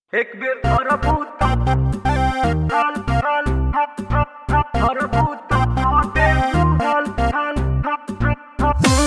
एक बेर धरबूत हल हल धरबूत आते हल हल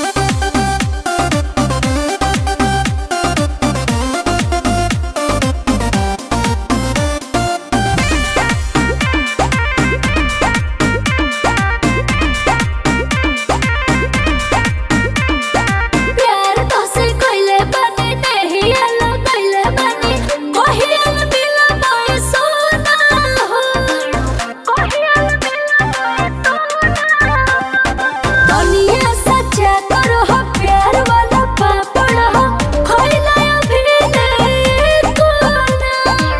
प्यार तोसे कइले बानी नहिया लगइले बानी कहिया मिला मोए सोना हो कहिया मिला मोए सोना दुनिया सच्चा करो हो प्यार वाला पापड़ हो खइला अभी नहीं कोना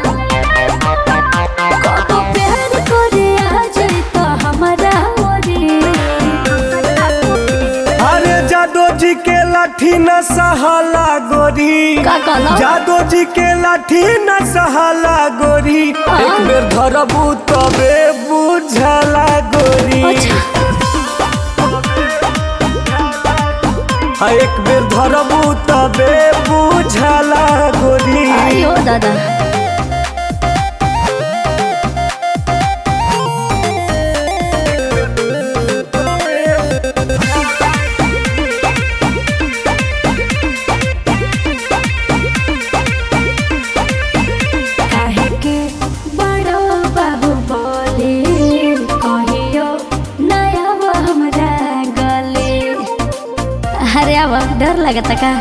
कब प्यार करे आ जाई तो हमारा ओरे अरे जादो जी के लाठी न सहाला गोरी का कहला? जादो जी के लाठी न सहाला गोरी हाँ। एक बेर धरबू तबे बुझला गोरी अच्छा हाँ, एक बेर धरबू तबे बुझला गोरी अयो दादा काहे के बड़ो बाबू बोले कहियो नया वो हमरा गले अरे अब डर लगता का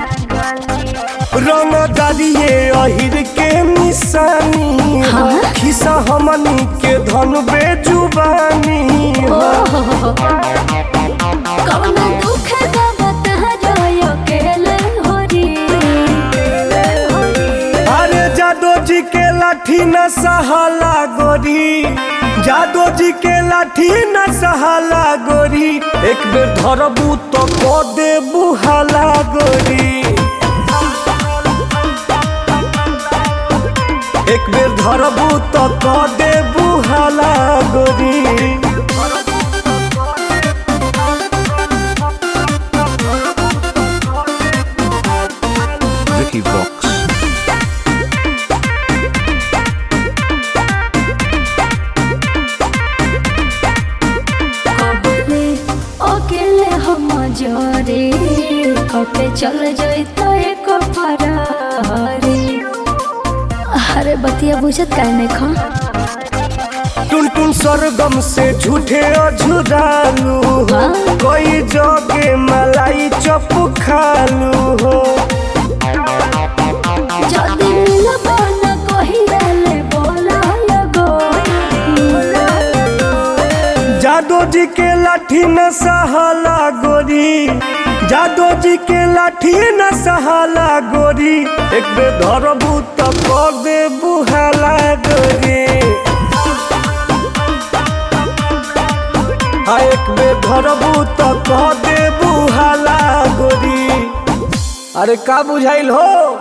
रंग डालिए अहिर के निशानी हो हाँ? खिसा हमनी के धन बेजुबानी ओ हो हो हो हो। कौना दुख का बता रोयो केले होरी अरे जादो जी के लाठी न सहाला गोरी जादो जी के लाठी न सहाला गोरी एक बेर धरबू तो को दे बुहाला गोरी एक बेर धरबू तो को दे बुहाला गोरी Vicky Vox. कबले अकेले हम जोरे कटे चल जाई तो एक फरारी अरे बतिया बुझत काहे नहीं खा टुन टुन सरगम से झूठे अझुरालू हो हाँ? कोई जोगे मलाई चप खालू हो जदी मिलबो न कहियाले बोला लगो जादो जी के लाठी न सहाला गोरी जादो जी के लाठी न सहाला गोरी एक बेर धरबू तो कर दे बुहाला गोरी हाँ एक बेर धरबू तो कह दे बुहाला गोरी अरे का बुझाइल हो